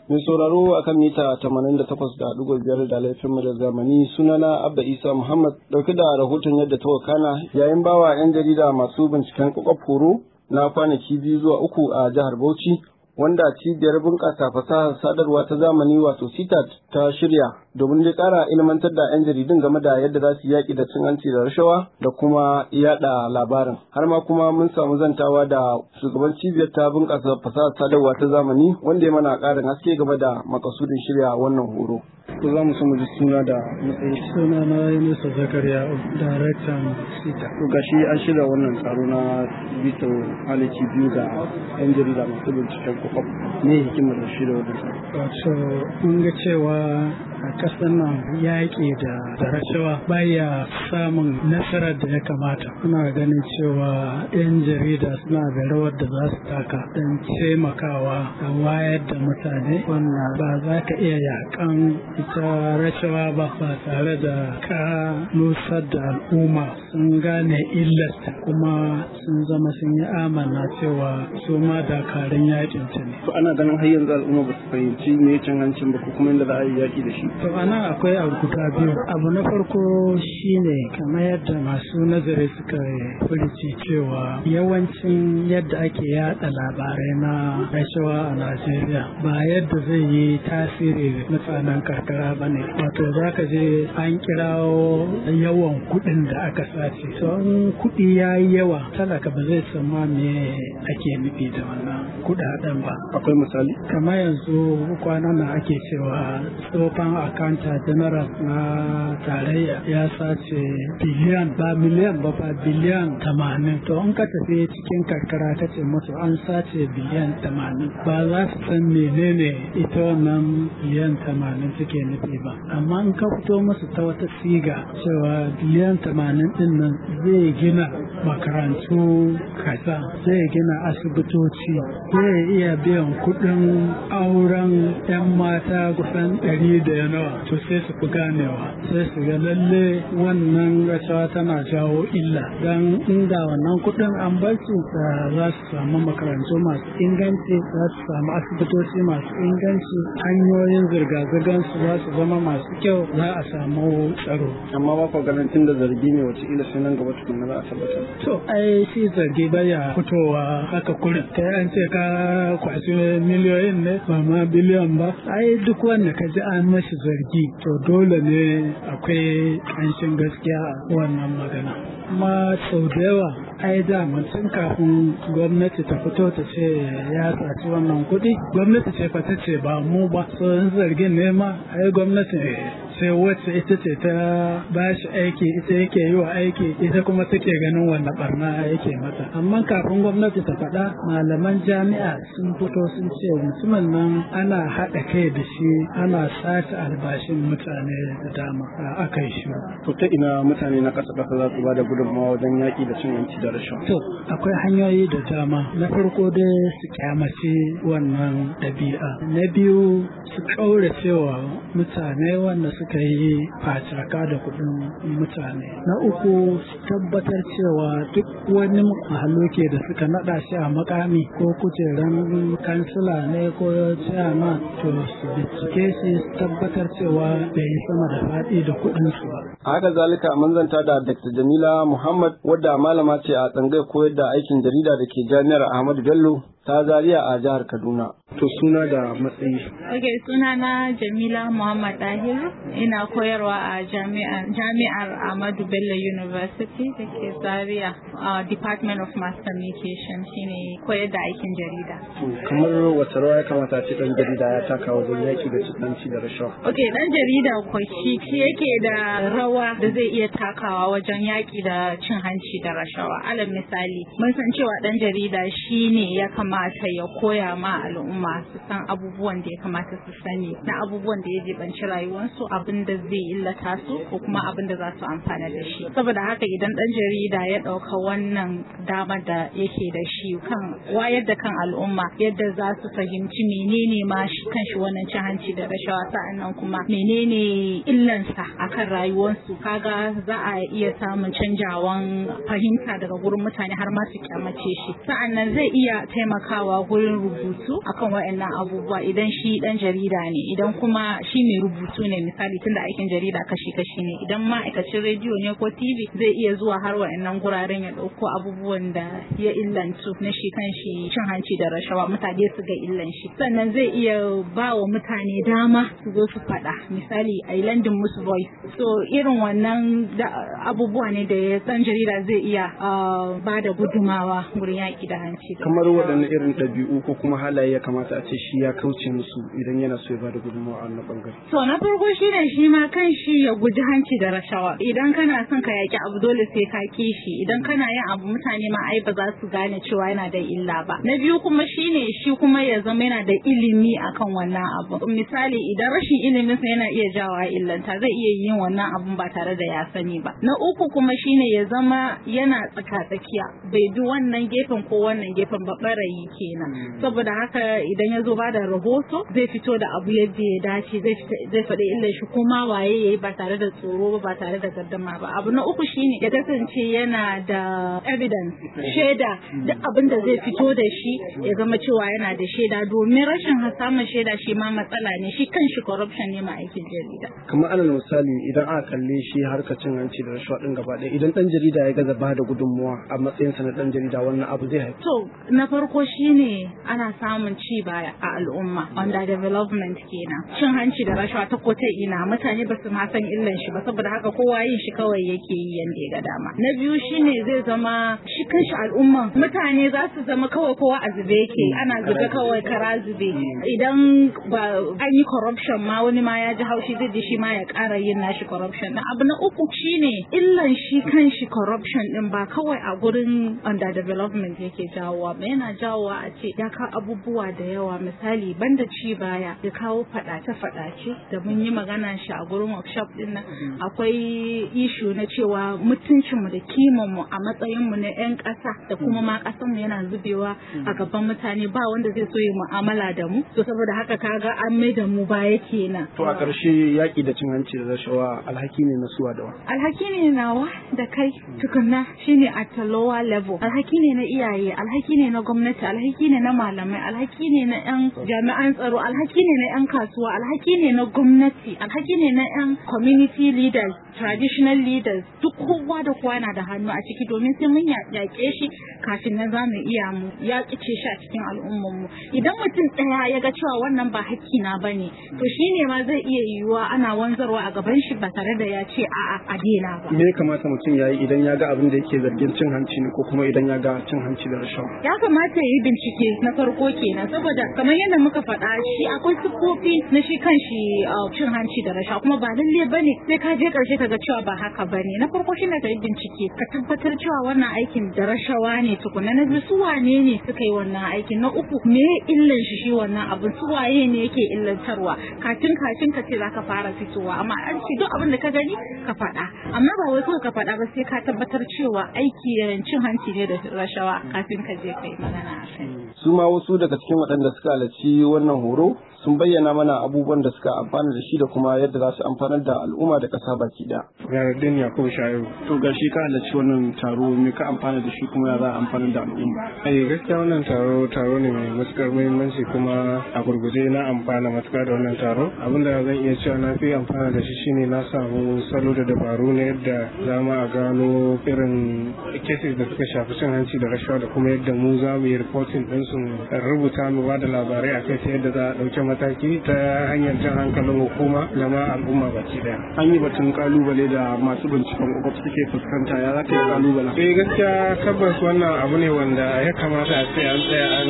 Mai sauraro a kan mita 88.5 da laifin mu da zamani sunana Abba Isa Muhammad dauke da rahoton yadda ta wakana yayin bawa 'yan jarida masu binciken kwakwaf horo na kwanaki biyu zuwa uku a jihar Bauchi wanda cibiyar bunƙasa fasahar sadarwa ta zamani wato CITAT ta shirya domin dai ƙara ilmantar da 'yan jaridun game da yadda za su yaƙi da cin hanci da rashawa da kuma yaɗa labarin. Har ma kuma mun samu zantawa da shugaban cibiyar ta bunƙasa fasahar sadarwa ta zamani wanda ya mana ƙarin haske game da makasudin shirya wannan horo. Ko za mu so mu ji suna da matsayi. Suna na Yunusa Zakariya, Daraktan CITAT. To gashi an shirya wannan tsaro na bito halaki biyu ga 'yan jarida masu binciken kwakwaf. Me hikimar da shirya wannan tsaro? Wato, mun ga cewa a ƙasar nan yaƙi da rashawa baya samun nasarar da ya kamata. Muna ganin cewa 'yan jarida suna da rawar da za su taka don taimakawa da wayar da mutane wannan ba za ka iya yaƙan ita rashawa ba ba tare da ka nusar da al'umma sun gane illarta kuma sun zama sun yi amana cewa su ma dakarun yaƙin ta ne. To ana ganin har yanzu al'umma ba su fahimci me cin hancin ba ko kuma yadda za a yi yaƙi da shi. To ana akwai abu guda biyu. Abu na farko shine kamar yadda masu nazari suka furici cewa yawancin yadda ake yada labarai na rashawa a Najeriya ba yadda zai yi tasiri mutanen karkara ba ne. Wato za ka je an kirawo yawan kuɗin da aka sace. To in kuɗi ya yi yawa talaka ba zai san ma me ake nufi da wannan kuɗaɗen ba. Akwai misali? Kamar yanzu kwanan nan ake cewa tsofan akanta general na tarayya ya sace biliyan ba miliyan ba ba biliyan tamanin to in ka tafi cikin karkara ka ce musu an sace biliyan tamanin ba za su san menene ita wannan biliyan tamanin suke nufi ba amma in ka fito musu ta wata siga cewa biliyan tamanin din nan zai gina makarantu kaza zai gina asibitoci zai iya biyan kuɗin auren 'yan mata kusan ɗari da nawa to sai su fi ganewa sai su ga lalle wannan rashawa tana jawo illa don inda wannan kuɗin an bar su za su samu makarantu masu inganci za su samu asibitoci masu inganci hanyoyin zirga-zirgar su za su zama masu kyau za a samu tsaro Amma ba ku ganin tun da zargi ne wace ila sai nan gaba tukunna za a tabbatar. to ai shi zargi baya fitowa haka kurin kai an ce ka kwashi miliyoyin ne ba ma biliyan ba ai duk wanda ka ji an mashi zargi to dole ne akwai ƙanshin gaskiya a wannan magana kuma sau da yawa ai da tun kafin gwamnati ta fito ta ce ya saci wannan kuɗi gwamnati ce fa ta ce ba mu ba so in zargin ne ma ai gwamnati sai wacce ita ce ta ba shi aiki ita yake yi wa aiki ita kuma take ganin wanda barna yake mata amma kafin gwamnati ta faɗa malaman jami'a sun fito sun ce mutumin nan ana haɗa kai da shi ana sace albashin mutane da dama aka yi shi To ta ina mutane na ƙasa ƙasa za su ba da gudunmawa wajen yaƙi da cin hanci da rashawa. To, akwai hanyoyi da dama. Na farko dai su kyamace wannan ɗabi'a. Na biyu su ƙaura cewa mutane wanda suka yi facaka da kuɗin mutane. Na uku su tabbatar cewa duk wani mahaluke da suka naɗa shi a makami ko kujeran kansila ne ko chairman to su bincike shi su tabbatar cewa bai yi sama da faɗi da kuɗinsu ba. A haka zalika mun zanta da Dr. Jamila Muhammad wadda malama ce a tsangayar koyar da aikin jarida da ke jami'ar Ahmadu Bello ta Zaria a jihar Kaduna. To suna da matsayi. Ok, suna na Jamila Muhammad Dahir. Ina koyarwa a jami'ar Ahmadu Bello University da ke Zaria a Department of Mass Communication shine koyar da aikin jarida. Kamar wata rawa ya kamata ce ɗan jarida ya taka wajen yaƙi da cin hanci da rashawa. Ok, ɗan jarida ko shi yake da rawa da zai iya takawa wajen yaƙi da cin hanci da rashawa. Alal misali, mun san cewa ɗan jarida shi ne ya kamata ya koya ma al'umma su san abubuwan da ya kamata su sani na abubuwan da ya jibanci rayuwarsu abin da zai illata su ko kuma abin da za su amfana da shi. Saboda haka idan ɗan jarida ya ɗauka wannan dama da yake da shi kan wayar da kan al'umma yadda za su fahimci menene ma shi kan shi wannan cin hanci da rashawa sa'annan kuma menene illansa akan rayuwarsu kaga za a iya samun canjawan fahimta daga gurin mutane har ma su kyamace shi sa'annan zai iya taimaka taimakawa gurin rubutu akan waɗannan abubuwa idan shi dan jarida ne idan kuma shi mai rubutu ne misali tunda aikin jarida kashi-kashi ne idan ma'aikacin rediyo ne ko tv zai iya zuwa har waɗannan guraren ya ɗauko abubuwan da ya illantu na shi kan shi cin hanci da rashawa mutane su ga illan shi sannan zai iya ba wa mutane dama su zo su faɗa misali a landin musu voice so irin wannan abubuwa ne da ya san jarida zai iya ba da gudumawa wurin yaƙi da hanci kamar waɗanne irin ɗabi'u ko kuma halaye ya kamata a ce shi ya kauce musu idan yana so ya ba da gudumawa a wannan ɓangare to na farko shi ne shi ma kan shi ya guji hanci da rashawa idan kana son ka yaƙi abu dole sai ka ki shi idan kana yin abu mutane ma ai ba za su gane cewa yana da illa ba na biyu kuma shine shi kuma ya zama yana da ilimi akan wannan abu misali idan rashin ilimin sa yana iya jawa illanta zai iya yin wannan abun ba tare da ya sani ba na uku kuma shine ya zama yana tsaka-tsakiya bai bi wannan gefen ko wannan gefen ba barayi kenan saboda haka idan ya zo ba da rahoto zai fito da abu yadda ya dace zai faɗi illar shi kuma waye yayi ba tare da tsoro ba tare da gardama ba abu na uku shine ya kasance yana da evidence shaida duk abin da zai fito da shi ya zama cewa yana da shaida domin rashin samun shaida shi ma matsala ne shi kan shi corruption ne ma aikin jarida kamar alal misali idan aka kalle shi harkar cin hanci da rashawa din gaba ɗaya idan dan jarida ya gaza ba da gudunmuwa a matsayinsa na dan jarida wannan abu zai haifi to na farko shine ana samun ci baya a al'umma under development kenan cin hanci da rashawa ta ko ta ina mutane ba su ma san illan shi ba saboda haka kowa yin shi kawai yake yi yanda ya ga dama na biyu shine zai zama shi kanshi al'umma mutane za su zama kawai kowa a zube yake ana zube kawai kara zube idan ba an yi corruption ma wani ma ya ji haushi zai ji shi ma ya ƙara yin nashi corruption din abu na uku shine illan shi kanshi corruption din ba kawai a gurin under development yake jawowa ba yana jawowa a ce ya kawo abubuwa da yawa misali banda ci baya ya kawo faɗace faɗace da mun yi magana shi a gurin workshop din nan akwai ishu na cewa mutuncinmu da kimanmu a matsayinmu na 'yan ƙasa da kuma ma ƙasanmu yana zubewa a gaban mutane ba wanda zai so yi mu'amala da mu to saboda haka kaga an mai da mu baya kenan to a ƙarshe yaƙi da cin hanci da rashawa alhaki ne na suwa da wa alhaki ne nawa da kai tukunna shine at a lower level alhaki ne na iyaye alhaki ne na gwamnati alhaki ne na malamai alhaki ne na 'yan jami'an tsaro alhaki ne na 'yan kasuwa alhaki ne na gwamnati alhaki ne na 'yan community leaders traditional leaders duk kowa da kowa na da hannu a ciki domin sai mun yaƙe shi kafin na za mu iya mu ya kice shi a cikin al'ummar mu idan mutum ɗaya ya ga cewa wannan ba hakki na bane to shine ma zai iya yiwuwa ana wanzarwa a gaban shi ba tare da ya ce a'a a daina ba me ya kamata mutum ya yi idan ya ga abin da yake zargin cin hanci ne ko kuma idan ya ga cin hanci da rashawa ya kamata ya yi bincike na farko kenan saboda kamar yadda muka faɗa shi akwai siffofi na shi kan shi cin hanci da rashawa kuma ba lalle bane sai ka je karshe ka ga cewa ba haka bane na farko shi ne ka yi bincike ka tabbatar cewa wannan aikin da rashawa ne tukuna na biyu su wane ne suka yi wannan aikin na uku me illan shi shi wannan abin su waye ne yake illantarwa kafin kafin ka ce za ka fara fitowa amma an ce duk abin da ka gani ka faɗa amma ba wai ka faɗa ba sai ka tabbatar cewa aiki cin hanci ne da rashawa kafin ka je kai magana a kai su ma wasu daga cikin waɗanda suka halarci wannan horo sun bayyana mana abubuwan da suka amfana da shi da kuma yadda za su amfanar da al'umma da ƙasa baki da. Yaradin Yakubu Sha'iru. To ga shi ka halarci wannan taro me ka amfana da shi kuma ya za a amfanar da al'umma. Eh gaskiya wannan taro taro ne mai matukar muhimmanci kuma a gurguje na amfana matuƙar da wannan taro. Abin da zan iya cewa na fi amfana da shi shine na samu salo da dabaru na yadda za mu a gano irin cases da suka shafi cin hanci da rashawa da kuma yadda mu za mu yi reporting ɗinsu rubuta mu ba da labarai a kai ta yadda za a ɗauki mataki ta hanyar jan hankalin hukuma da ma al'umma baki daya. An yi batun kalubale da masu binciken kwakwaf suke fuskanta ya za ka yi kalubalen. Eh gaskiya tabbas wannan abu ne wanda ya kamata a ce an tsaya an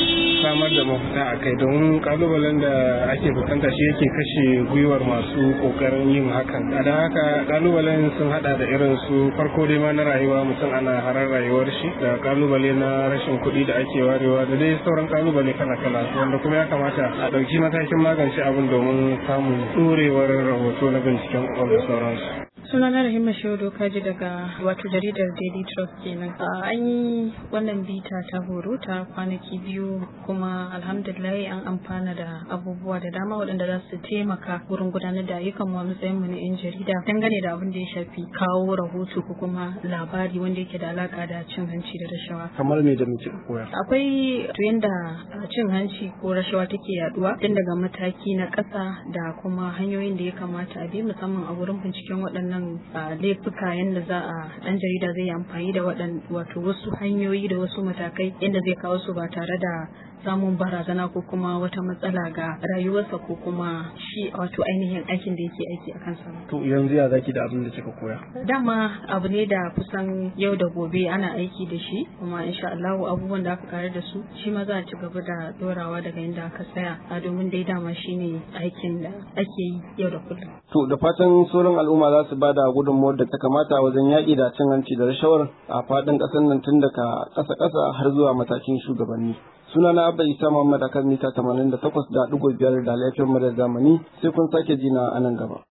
samar da mafita a kai don kalubalen da ake fuskanta shi yake kashe gwiwar masu kokarin yin hakan. A don haka kalubalen sun hada da irin su farko dai ma na rayuwa mutum ana harar rayuwar shi da kalubale na rashin kuɗi da ake warewa da dai sauran kalubale kala-kala wanda kuma ya kamata a ɗauki matakin magance abin domin samun ɗorewar rahoto na binciken kwakwal da sauransu. sunana Rahima Shodo kaji daga wato jaridar Daily Trust kenan. An yi wannan bita ta horo ta kwanaki biyu kuma alhamdulillah an amfana da abubuwa da dama waɗanda za su taimaka wurin gudanar da ayyukan mu matsayin mu na 'yan jarida dangane da abin da ya shafi kawo rahoto ko kuma labari wanda yake da alaka da cin hanci da rashawa. Kamar me da muke koya? Akwai to yanda cin hanci ko rashawa take yaduwa tun daga mataki na ƙasa da kuma hanyoyin da ya kamata a bi musamman a wurin binciken waɗannan laifuka yadda za a ɗan jarida zai yi amfani da waɗan wato wasu hanyoyi da wasu matakai yadda zai kawo su ba tare da samun barazana ko kuma wata matsala ga rayuwarsa ko kuma shi wato ainihin aikin da yake aiki a kansa. To yanzu ya zaki da abin da kika koya? Dama abu ne da kusan yau da gobe ana aiki da shi kuma insha Allah abubuwan da aka kare da su shi ma za a ci gaba da dorawa daga inda aka tsaya a domin dai dama shine aikin da ake yi yau da kullum. To da fatan sauran al'umma za su bada gudunmuwar da ta kamata wajen yaƙi da cin hanci da rashawar a faɗin ƙasar nan tun daga ƙasa-ƙasa har zuwa matakin shugabanni. suna na abba isa muhammad akan mita 88.5 da laifin mu da zamani sai kun sake jina a nan gaba